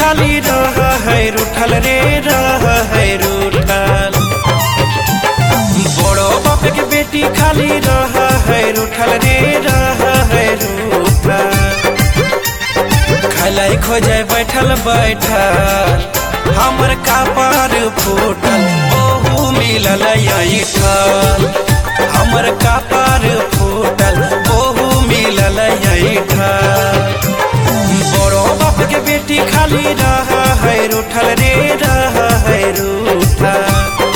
खाली रह है रूठल रे रह है रूठल बड़ो बाप के बेटी खाली रह है रूठल रे रह है रूठल खलाई खोजे बैठल बैठल हमर कपार फूटल ओहू मिलल ऐठल हमर कपार फूटल ओहू मिलल ऐठल बड़ो बाप के बेटी खाली रह है रूठल रे रह है रूठल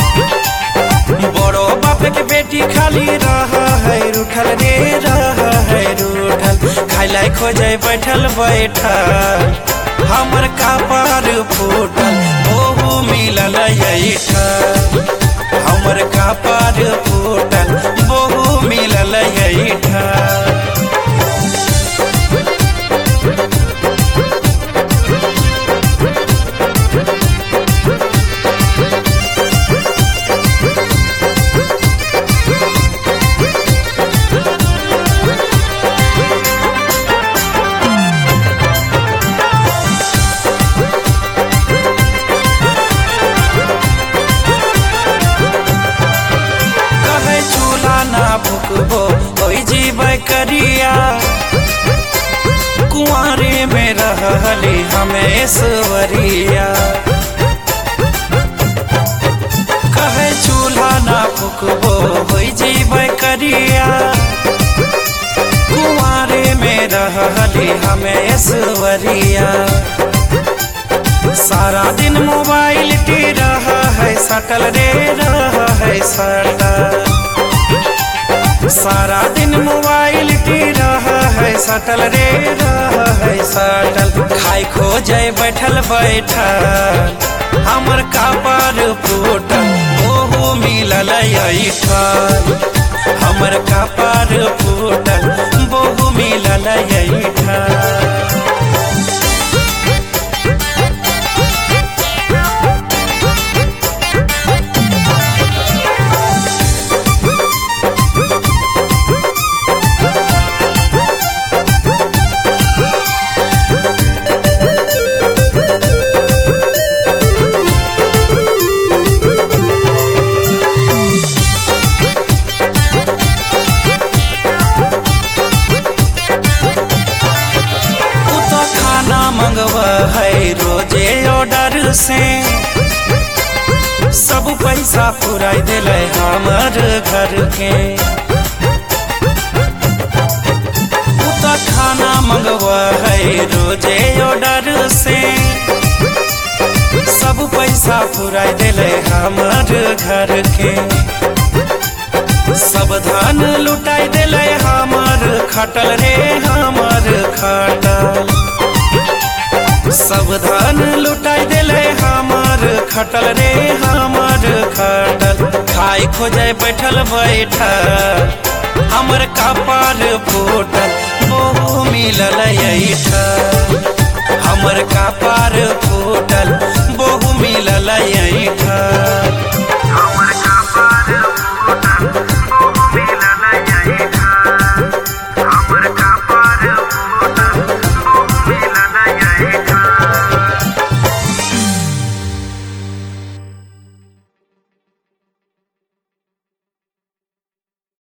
बड़ो बाप के बेटी खाली रह है रूठल रे रह है रूठल खाइला खोजे बैठल बैठल हमर कपार फूटल ओहू मिलल ऐठल हमर कपार फूटल ओहू मिलल ऐठल कहे चूल्हा ना फुकबो ओई जीवे करिया कुआरे में रहली हमेश्वरिया कहे चूल्हा ना फुकबो ओई जीवे करिया कुआरे में रहली हमेश्वरिया सारा दिन मोबाइल टी रहा है सटल रे रहा है सटल सारा दिन मोबाइल टी रहा है सटल रे रहा है सटल खाई खोजे बैठल बैठल हमर कपार फूटल ओहो मिलल ऐठल हमर कपार फूटल बहु मिलल ऐठल उ तो खाना मंगवा है रोजे ऑर्डर से सब पैसा पुराई दिल हमर घर के उ तो खाना मंगवा है रोजे ऑर्डर से सब पैसा पुराई दिल हमर घर के सब धन लुटाई दिले हमर खटल रे हमर खटल सब धन लुटाई दिले हमर खटल रे हमर खटल खाई खोजे बैठल बैठल हमर कपार फूटल बहु मिलल ऐठल हमर कपार फूटल बहु मिलल ऐठल